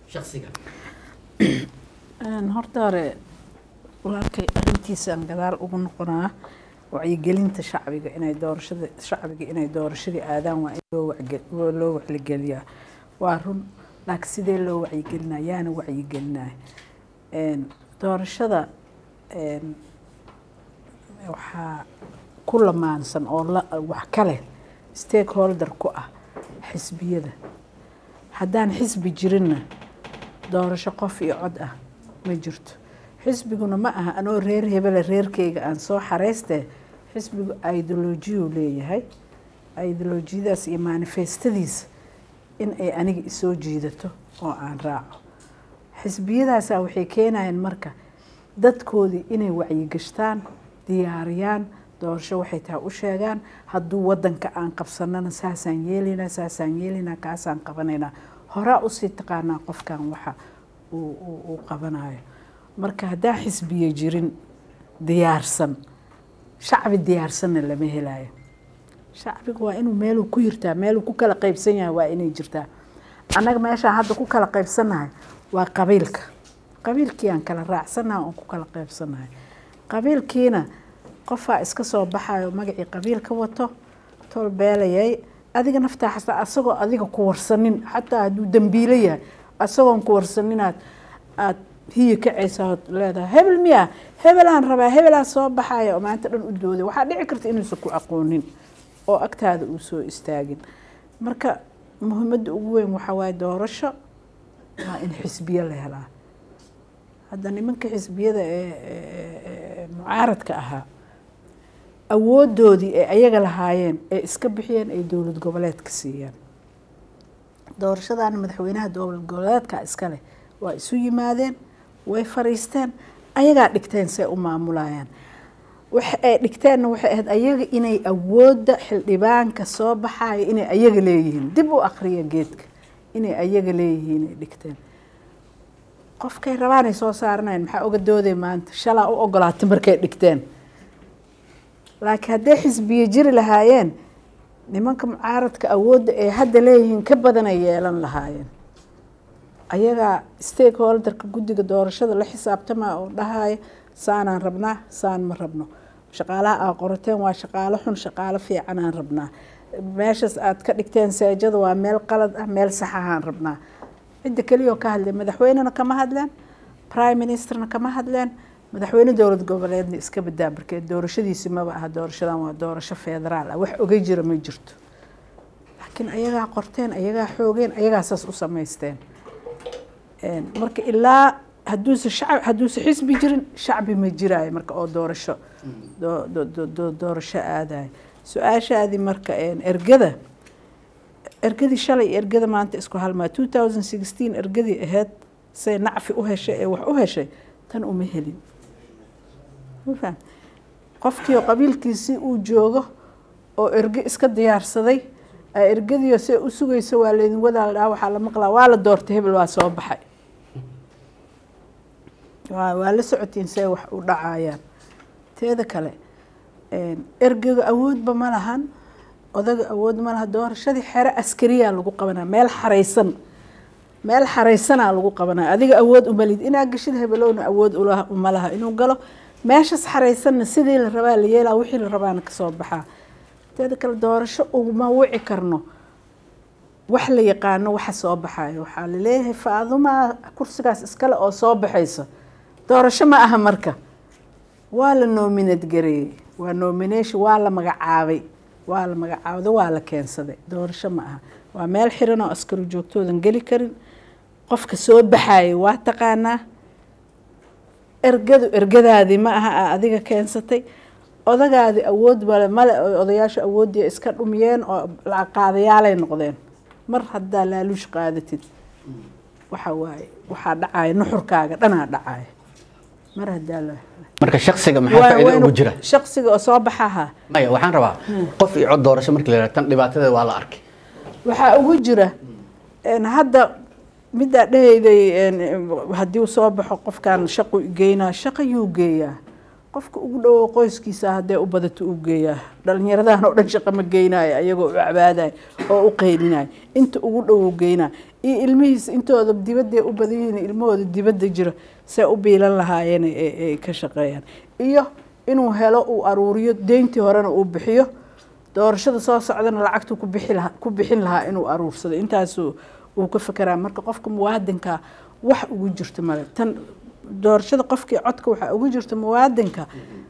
shaksiga horta hore walaalkay arrintiisaan gadaal ugu noqonaa wacyigelinta shacbiga inay doorashada shacbiga inay doorashadii aadaan waa in loo wacge- waa loo wacligeliyaa waa run laakiin sidee loo wacyigelinaa yaana wacyigelinaya Een, doorashada een, waxaa ku lamaansan oo la wax ka leh stakeholder ku ah xisbiyada haddaan xisbi jirinna doorasho qof iyo cod ah ma jirto xisbiguna ma aha anoo reer hebele reerkeyga aan soo xareystee xisbigu ideolojiyuu leeyahay ideolojiyadaas iyo manifestadiisa in ay aniga isoo jiidato oo aan raaco xisbiyadaasaa waxay keenayaan marka dadkoodii inay wacyigashtaan diyaariyaan doorasho waxay tahay u sheegaan hadduu wadanka aan qabsanana saasaan yeelaynaa saasaan yeelaynaa kaasaan qabanaynaa horaa usii taqaanaa qofkan waxa uu uu- uu qabanayo marka haddaan xisbiye jirin diyaarsan shacbi diyaarsanna lama helayo shacbiga waa inuu meeluu ku yirtaa meeluu ku kala qaybsan yahay waa inay jirtaa annaga meeshaan hadda ku kala qaybsannahay waa qabiilka qabiilkii aan kala raacsanahay oon ku kala qaybsannahay qabiilkiina qofaa iska soo baxayo magacii qabiilka wato tol beelayay adiga naftaa xasta asagoo adiga ku warsanin xataa hadduu dambiilo yahay asagoon ku warsaninaad aad hiyi kacaysa ood leedahay hebel miya hebelaan rabaa hebelaan soo baxaya oo maanta dhan u dooday waxaa dhici karta inuusan ku aqoonin oo agtaada uu soo istaagin marka muhiimadda ugu weyn waxaa waaye doorasho waa in xisbiyo la helaa hadda nimanka xisbiyada ee ee- ee mucaaradka ahaa awoodoodii ay ayaga lahaayeen ee iska bixiyeen ay dowlad goboleedka siiyeen doorashadaana madaxweynaha dowlad goboleedka iska leh waa isu yimaadeen way fariisteen ayagaa dhigteen say u maamulayaan waxa ay dhigteenna waxay ahayd ayaga inay awoodda xildhibaanka soo baxayo inay ayaga leeyihiin dib u akriya geedka inay ayaga leeyihiin ay dhigteen qofkay rabaanay soo saaranayan maxaa oga dooday maanta shalaa u ogolaatay markay dhigteen laakiin hadday xisbiye jiri lahaayeen nimanka mucaaradka awoodda ay hadda leeyihiin ka badanay yeelan lahaayeen ayagaa stakeholderka guddiga doorashada la xisaabtama oo dhahaya saanaan rabnaa saan ma rabno shaqaalaha aa qorateen waa shaqaalo xun shaqaalo fiicanaan rabnaa meeshaas aad ka dhigteen seejada waa meel qalad ah meel saxahaan rabnaa cidda keliya oo ka hadleen madaxweynena kama hadleen prime ministerna kama hadleen madaxweyne dowlad goboleedna iska badaa markee doorashadiisi maba aha doorashadan waa doorasho federaal ah wax oga jira ma jirto laakiin ayagaa qorteen ayagaa xoogeen ayagaa saas u samaysteen Een, marka ilaa hadduuse shacab hadduuse xisbi jirin shacbi ma jiraayo marka oo doorasho doo- doo- doo- doo- doorasho aadayo su-aashaadii marka een, ergada ergadii shalay iyo ergada maanta isku halmaa two thousand sixteen ergadii ahayd say nacfi u heshay ee wax u heshay tan uma helin Ma faham? qofkii oo qabiilkiisii uu joogo oo erge iska diyaarsaday aa ergadiio see u sugaysa waa laydin wadaal dhaa waxaa la maqlaa waa la doortay hebel waa soo baxay waa waa la socotiin see wax u dhacayaan teeda kale een, ergaga awoodba ma lahan odaga awood ma laha doorashadii xero askariyaa lagu qabanaa meel xaraysan meel xaraysanaa lagu qabanaa adiga awood umalid inaa gashid hebelowna awood ula- uma laha inuu galo meeshas xaraysanna sidii la rabaa la yeelaa wixii la rabaana kasoo baxaa teeda kale doorasho uma wici karno wax la yaqaano waxa soo baxayo waxaa laleeyahay faadumaa kursigaas iskale oo soo baxaysa doorasho ma aha marka waa la nominate gareeyey waa nomination waa la magacaabay waa la magacaabday waa la keensaday doorasho ma aha waa meel xiran oo askari joogtoodan geli karin qofka soo baxayay waa taqaanaa ergadu ergadaadii ma aha aa adiga keensatay odagaadii awood male male oo odayaasha awooddii iska dhumiyeen oo lacag qaadayaalay noqdeen mar haddaa laaluush qaadatid waxa waaye waxaa dhacaya nuxurkaaga dhanaa dhacaya mar haddaa la marka shaksiga maxaa waa- faa'iido waa ugu inuu- jira shaqsiga oo soo baxaha maya waxaan rabaa qof iyo cod doorasho markii la yidhahdo tan dhibaatadeeda waa la arkay waxaa ugu jira een, hadda middaa dhehayday een, haddii uu soo baxo qofkan shaqu geynaa shaqa yuu geeyaa qofka ugu dhowo qoyskiisa haddee u badato u geeyaa dhalinyaradan oo dhan shaqo ma geynayo ayagoo u cabaadayo oo u qaylinayo inta ugu dhow geynaa iyo ilmihiisa intooda dibadday u badan yihiin ilmahooda dibadda jiro see u biilan lahaayeen ay ka shaqeeyaan iyo inuu helo uu aruuriyo deyntii horena uu bixiyo doorashada soo socdana lacagtuu ku bixi lahaa ku bixin lahaa inuu aruursado intaasuu uu ka fekeraa marka qofka muwaadinka wax ugu jirto male tan doorashada qofkii codka waxaa ugu jirta muwaadinka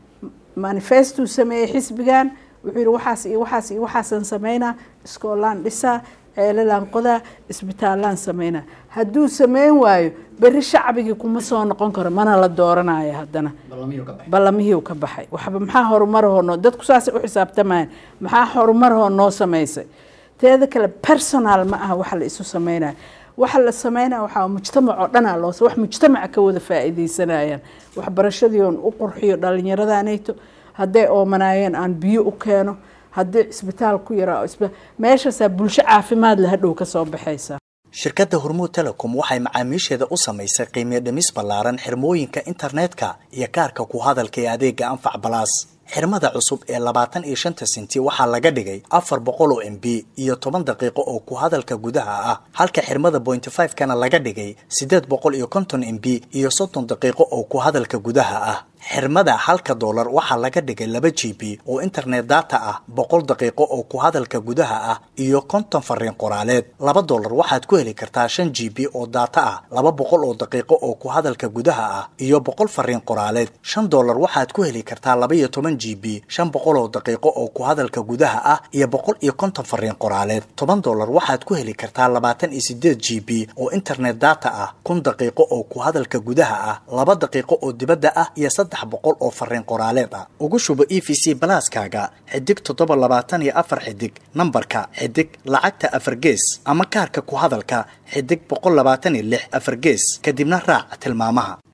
manifestuu sameeyey xisbigan wuxuu yihi waxaas iyo waxaas iyo waxaasan sameynaa iskoolaan dhisaa ceelalaan qodaa isbitaallaan sameynaa hadduu sameyn waayo beri shacbigii kuma soo noqon karo mana la dooranayo haddana ballamihii ka baxay waxba maxaa horumarahoo noo dadku saasay u xisaabtamayaan maxaa horumarahoo noo samaysay teeda kale personal ma aha waxa la isu sameynayo waxa la sameynaya waxaa mujtamac oo dhanaa loo wax mujtamaca ka wada faa'iidaysanayaan waxbarashadii oon u qurxiyo dhalinyaradaaneeto hadday oomanaayeen aan biyo u keeno haddii cisbitaal ku yaraa meeshaasaa bulsho caafimaad leh hadhow ka soo baxaysa shirkadda hormuud telecom waxay macaamiisheeda u samaysay qiimiyo dhimis ballaaran xirmooyinka internetka iyo kaarka ku hadalka ee adeega anfac balaas xirmada cusub ee labaatan iyo shanta senti waxaa laga dhigay afar boqol oo m b iyo toban daqiiqo oo ku hadalka gudaha ah halka xirmada pointy five kana laga dhigay siddeed boqol iyo konton m b iyo soddon daqiiqo oo ku hadalka gudaha ah xirmada halka doolar waxaa laga dhigay laba g b oo internet data ah boqol daqiiqo oo ku hadalka gudaha ah iyo konton fariin qoraaleed laba doolar waxaad ku heli kartaa shan g b oo data ah laba boqol oo daqiiqo oo ku hadalka gudaha ah iyo boqol fariin qoraaleed shan doolar waxaad ku heli kartaa laba iyo toban g b shan boqol oo daqiiqo oo ku hadalka gudaha ah iyo boqol iyo konton fariin qoraaleed toban doolar waxaad ku heli kartaa labaatan iyo sideed g b oo internet data ah kun daqiiqo oo ku hadalka gudaha ah laba daqiiqo oo dibadda ah iyo saddex boqol oo fariin qoraaleed ah ugu shubo e v c balaaskaaga xidig toddoba labaatan iyo afar xidig nambarka xidig lacagta afar gees ama kaarka ku hadalka xidig boqol labaatan iyo lix afar gees kadibna raac tilmaamaha